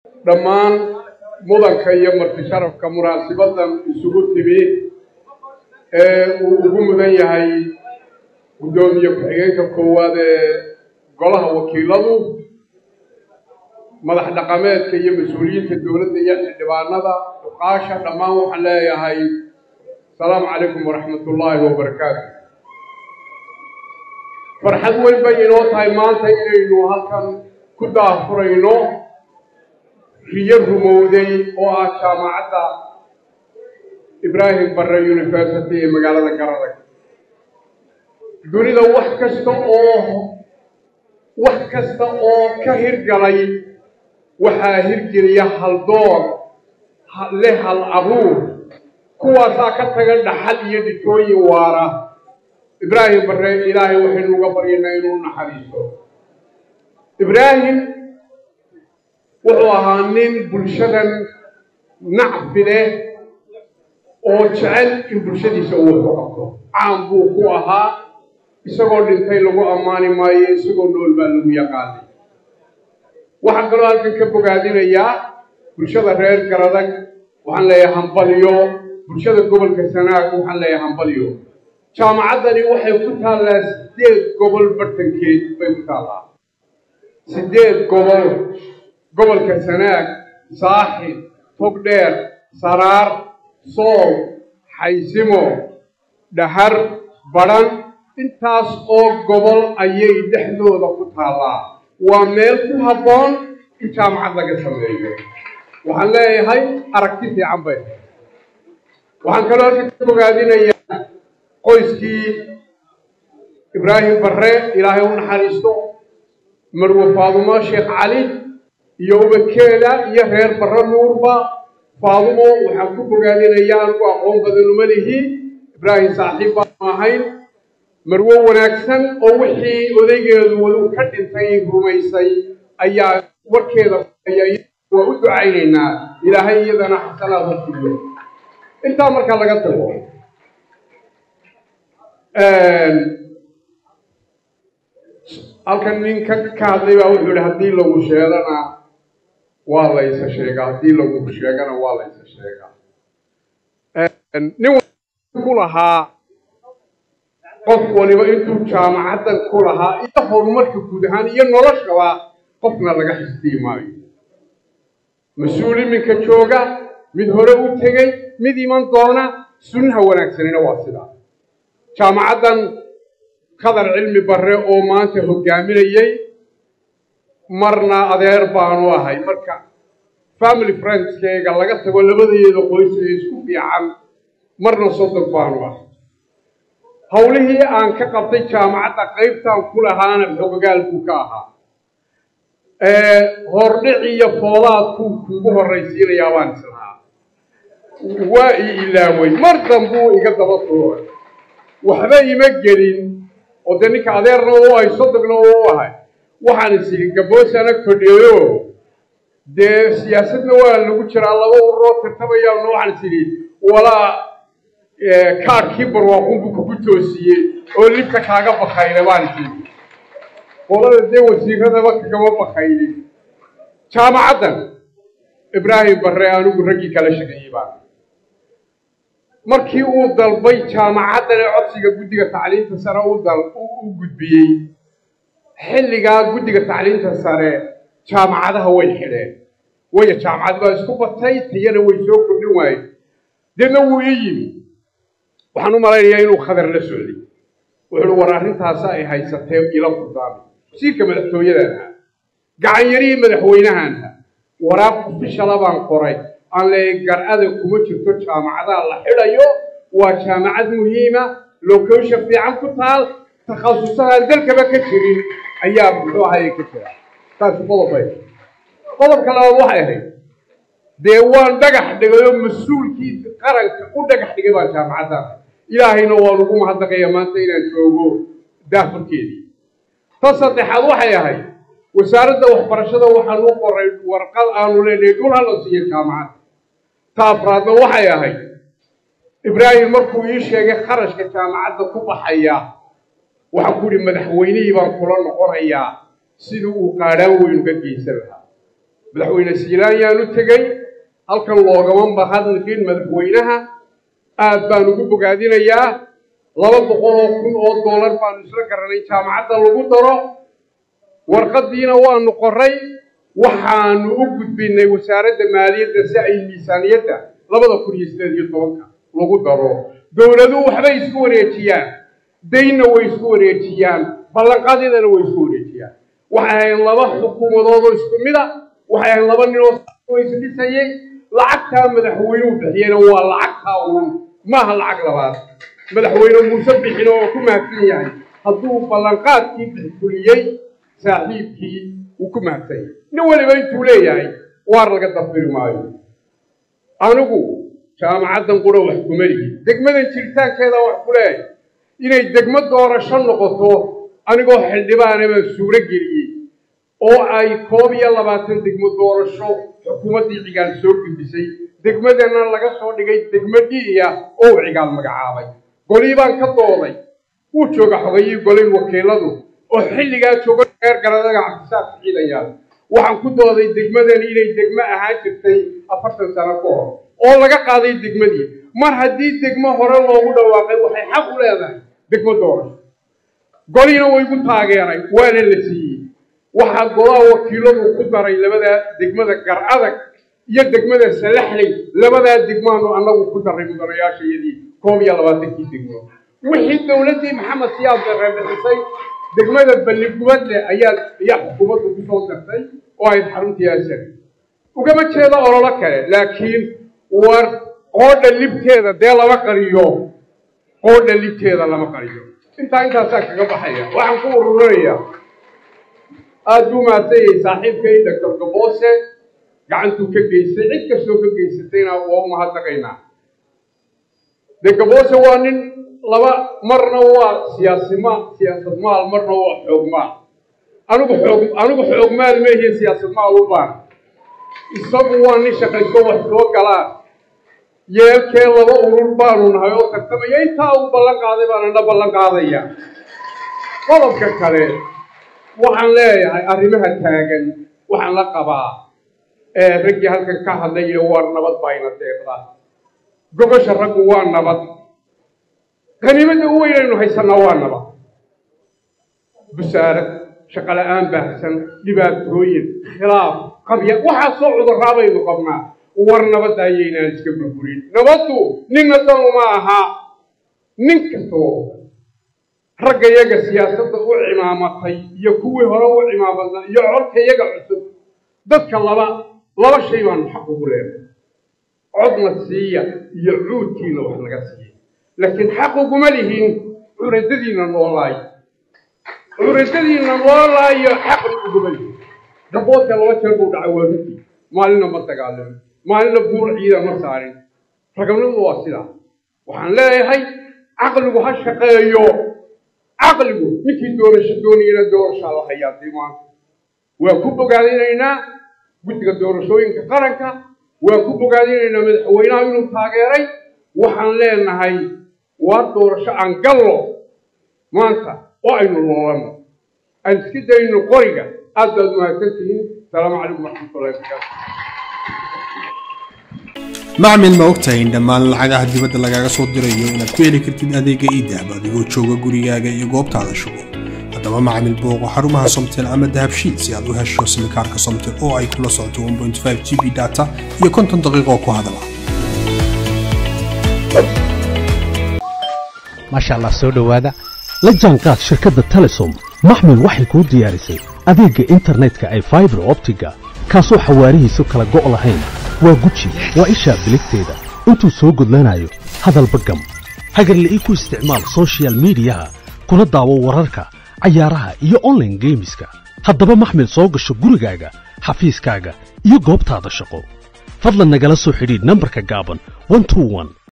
dhammaan mudanka iyo marti sharafka munaasibadan isugu timi ee uu ugu mudan yahay guddoomiye ku-xigeenka koowaad ee golaha wakiiladu madax dhaqameedka iyo mas-uuliyiinta dowladda iyo xildhibaanada duqaasha dhammaan waxaan leeyahay asalaamu calaykum waraxmat ullaahi wabarakaatu farxad weyn bay inoo tahay maanta inaynu halkan ku daafurayno riyo rumowday oo ah jaamacadda ibraahim barre university ee magaalada garadag dunida wax kasta oo wax kasta oo ka hirgalay waxaa hirgeliya haldoor leh hal abuur kuwaasaa ka taga dhaxal iyo dhitooyin waara ibraahim barre ilaahay waxaynu uga baryaynaa inuu naxariiso ibraahim wuxuu ahaa nin bulshadan nacfi leh oo jecel in bulshadiisa uu waxu qabto caan buu ku ahaa isagoo dhintay lagu ammaani maayo isagoo nool baa lagu yaqaanay waxaan kaloo halkan ka bogaadinayaa bulshada reer garadag waxaan leeyahay hambalyo bulshada gobolka sanaag waxaan leeyahay hambalyo jaamacaddani waxay ku taallaa siddeed gobol bartankeed bay ku taallaa siddeed gobol gobolka sanaag saaxib togdheer saraar sool xaysimo dhahar badhan intaas oo gobol ayay dhexdooda ku taallaa waa meel ku habboon in jaamacad laga sameeyo waxaan leeyahay aragti fiican bay waxaan kaloo halka ka bogaadinayaa qoyskii ibraahim barre ilaahay u naxariisto marwe faadumo sheekh cali iyo ubadkeeda iyo reer barre nuurba faadumo waxaan ku bogaadinayaa anigu aqoon badan uma lihi ibraahim saaxiib baanu ahayn marwo wanaagsan oo wixii odaygeedu waduu ka dhintay rumaysay ayaa warkeeda waa u ducaynaynaa ilaahay iyadana xasanaad ha siiyo intaa markaa laga tago halkan nin ka ka hadlay baa wuxuu yihi haddii lagu sheegana waa laysa sheegaa haddii lagu sheegana waa laysa sheegaa nin ku lahaa qof waliba intuu jaamacaddan ku lahaa iyo horumarka guud ahaan iyo noloshaba qofna laga xisdiyi maayo mas-uul iminka jooga mid hore u tegey mid iman doona sunnaha wanaagsanina waa sidaa jaamacaddan khadar cilmi barre oo maanta hoggaaminayey marna adeer baanu ahay marka family friendskeyga laga tago labadeeda qoys ee isku fiican marna soddon baanu ahay howlihii aan ka qabtay jaamacadda qaybtaan ku lahaana xogagaal buu ka ahaa hordhic iyo foodaadkuu kuugu horraysiinayaa baan islahaa waa ii ilaaway mar dambuu iga daba tuuray waxba ima gelin oo dee ninka adeerna u ahay sodogna u ahay waxaan is idhi gaboosana kodheeyo dee siyaasadna waa lagu jiraa laba ururoo tartamayaan waxaan is idhi walaa kaadhkii barwaaqunbuu kugu toosiyey oo libka kaaga bakayna baan is idhi qolada dee wasiiradaba kagama bakaynin jaamacaddan ibraahim barre anigu raggii kala shaqeeyey baan markii uu dalbay jaamacaddan ee codsiga guddiga tacliinta sare u gudbiyey xilligaa guddiga tacliinta sare jaamacadaha way xidheen waya jaamacad baa isku batay tayana way soo kordhin waayeen deedna wuu ii yimi waxaan u malaynayaa inuu khadar la socday wuxuuhi war arrintaasa ay haysatee ila furdaamay wasiirka madaxtooyadan ahaa gacanyarihii madaxweynahanha waraaq ofishala baan qoray aan leeyay gar-ada kuma jirto jaamacadaha la xidhayo waa jaamacad muhiima lokeysha fiican ku taal takhasusahaan dalkaba ka jirin ayaa muxuu ahayay ka jira taasi qodobay qodobka labaad waxay ahayd dee waan dhagax dhigay oo mas-uulkii qaranka u dhagax dhigay baan jaamacaddan ilaahayna waan ugu mahadnaqaya maanta inaan joogo daafurkeedii ta saddexaad waxay ahayd wasaaradda waxbarashada waxaan u qoray warqad aanu leenahay dhul hala siiyo jaamacadda ta afraadna waxay ahayd ibraahim markuu ii sheegay kharashka jaamacadda ku baxaya waxaan ku ihi madaxweynihii baan kula noqonayaa sidii uu qaadhaan weyn uga geysan lahaa madaxweyne siilaanyaan u tegey halkan loogama mahadnaqin madaxweynaha aad baan ugu bogaadinayaa laba boqol oo kun oo dollar baanu isla garanay jaamacadda lagu daro warqaddiina waanu qoray waxaanu u gudbinay wasaaradda maaliyadda si ay miisaaniyadda labada kun iyo sideed iyo tobanka lagu daro dowladuhu waxbay isku wareejiyaan daynna way isku wareejiyaan ballanqadyadana way isku wareejiyaan waxay ahayn laba xukuumadoodoo isku mid a waxay ahayn laba ninoo isdhisayay lacagtaa madaxweynuhu bixiyena waa lacagtaa uun maaha lacag labaad madaxweyne muuse bixino oo ku mahadsan yahay hadduu ballanqaadkii bixfuliyey saaxiibkii wuu ku mahadsan yahay nin weliba intuu leeyahay waar laga dafiri maayo anigu jaamacaddan qura wax kuma lihi degmadan jiritaankeeda wax ku leeyahay inay degmo doorasho noqoto anigoo xildhibaana baan suuro geliyey oo ay koob iyo labaatan degmo doorasho xukuumaddii cigaal soo gudbisay degmadana laga soo dhigay degmo dhiiya oo uu cigaal magacaabay golii baan ka dooday wuu jooga xogayii golay wakiiladu oo xilligaa jooga reer garadaga cabdisaaq ciidayaal waxaan ku dooday degmadani inay degmo ahaan jirtay afartan sano ka hor oo laga qaaday degmadii mar haddii degmo hore loogu dhawaaqay waxay xaq u leedahay degmo doorasho goliina waygu taageeray waana la siiyey waxaa golaha wakiiladu ku daray labadaa degmada gar adag iyo degmada salaxley labadaa degmaanu annagu ku daray mudanayaashayadii koob iyo labaatankii degmo wixii dowladdii maxamed siyaad darre bixisay degmada balligubadle ayaa ayaa xukuumaddu ku soo dartay oo ay xaruntii asar ugama jeedo ololo kale laakiin war qoodha libteeda dee lama qariyo qoodha libteeda lama qariyo intaa intaasaa kaga baxaya waxaan ku ururinayaa aada buu mahadsanyay saaxiibkay doctor gaboose gacantuu ka geystay cid kastoo ka geysatayna waa u mahadnaqaynaa dee gaboose waa nin laba marna waa siyaasima siyaasad maal marna waa xoog maal anigu xoog anigu xoog maal meehiyo siyaasad maal u baan isagu waa nin shaqayso wax soo galaan yeelkee laba urur baanu nahay oo tartamaya intaa uu ballan qaaday baanana ballan qaadaya qodobka kale waxaan leeyahay arrimaha taagan waxaan la qabaa raggii halkan ka hadlayo waa nabad bayna deeqda gobasha raggu waa nabad qaniimada u weynaynu haysanaa waa nabad busaarad shaqo la-aan baahsan dhibaatooyin khilaaf qabya waxaasoo cudurraa baynu qabnaa war nabadda ayaynaan iska burburin nabaddu ninna dan uma aha nin kastoo ragga yaga siyaasadda u cimaamatay iyo kuwii hore u cimaamadnaa iyo codka yaga cusub dadka laba laba shay baanu xaq ugu leenay codna siiya iyo cuudkiina wax naga siiya laakiin xaq uguma lihin curadadiina noolaay curadadiina noolaayo xaq uguma lihin gaboodka laba jeer buu dhacay waa runtii maalina ma dagaalamin maalina buur ciida ma saarin raganimadu waa sidaa waxaan leeyahay caqligu ha shaqeeyo caqligu ninkii doorasho doonayana doorashaa la hayaa dee maanta waa ku bogaadinaynaa guddiga doorashooyinka qaranka waa ku bogaadinaynaa madaxweynaha inuu taageeray waxaan leenahay waa doorasho aan gallo maanta oo aynu loolanno aan iska dayno qoriga aad baad mahadsan tihiin asalaamu calaykum waraxmatullahi wabarakaatu macmil ma ogtahay in dhammaan lacagaha dibadda lagaaga soo dirayo inaad ku heli kartid adeega iidahab adigoo jooga gurigaaga iyo goobtaada shugo haddaba macmil booqo xarumaha somtel ama dahabshiid si aad u hesho simikaarka somtel oo ay kula socoto 1.5 g b data iyo konton daqiiqo ku hadala maasha allah soo dhowaada la jaanqaad shirkadda telesom maxmil waxay kuu diyaarisay adeegga internetka ay faibar optiga kaasoo xawaarihiisu kala go' lahayn waa guji waa ishaa biligteeda intuu soo gudlanayo hadalba gam hagarle ii ku isticmaal soshiyal miidiyaha kuna daawo wararka cayaaraha iyo onlaine geemiska haddaba maxmil soo gasho gurigaaga xafiiskaaga iyo goobtaada shaqo fadlan nagala soo xidhiidh nambarka gaaban